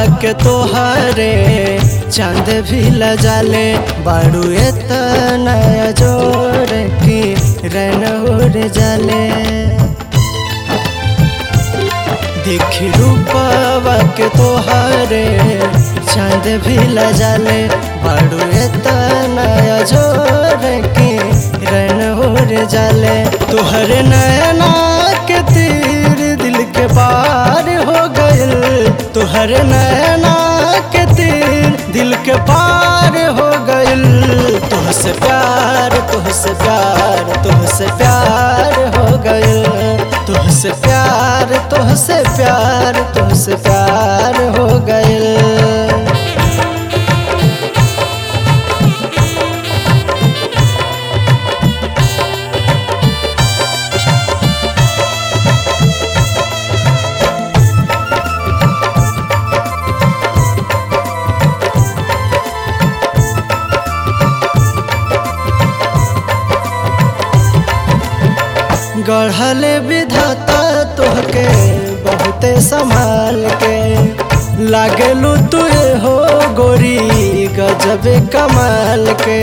के तोहरे चांद भी लजाले बाड़ू एतना जोर की रन उड़ जाले देखी रूपवा के तोहरे चांद भी लजाले बाड़ू एतना जोर की रन उड़ जाले तोहरे नैना के तीर दिल के पार हो गइल तोहरे नैना के तीर दिल के पार हो गइल तुहसे प्यार तुहसे प्यार तुहसे प्यार हो गइल तुहसे प्यार तुहसे प्यार तुहसे प्यार हो गइल गढ़ले विधाता तोहके बहुते संभाल के लागलू तुए हो गोरी गजबे कमाल के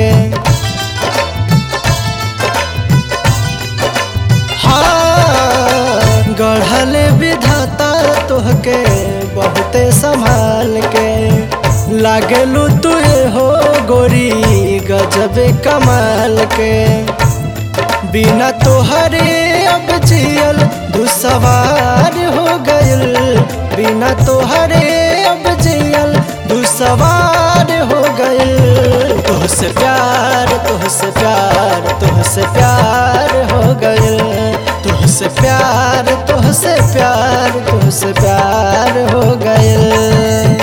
हाँ गढ़ले विधाता तोहके बहुते संभाल के लागलू तुए हो गोरी गजबे कमाल के बिना तोहरे अब जियल दुसवार हो गइल बिना तोहरे अब जियल दुसवार हो गइल तुहसे प्यार तुहसे प्यार तुहसे प्यार हो गइल तुहसे प्यार तुहसे प्यार तुहसे प्यार हो गइल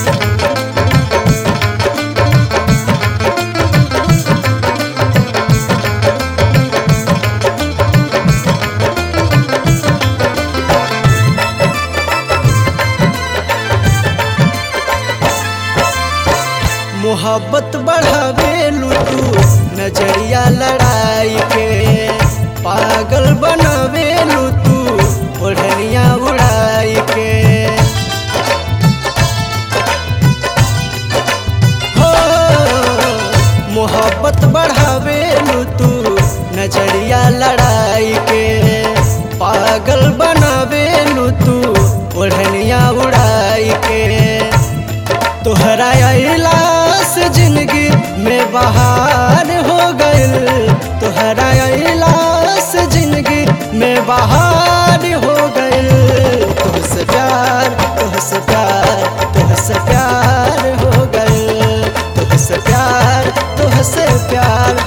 मोहब्बत बढ़ावे लुटू नजरिया लड़ाई के पागल बनावे लुटू ओढ़निया उड़ाई के हो मोहब्बत बढ़ावे लुटू नजरिया लड़ाई के पागल बनावे लुटू ओढ़निया उड़ाई के तोहरा अला से जिंदगी में बहार हो गइल तोहरा अला से जिंदगी में बहार हो गइल तुहसे प्यार तुहसे प्यार तुहसे प्यार हो गइल तुहसे प्यार तुहसे प्यार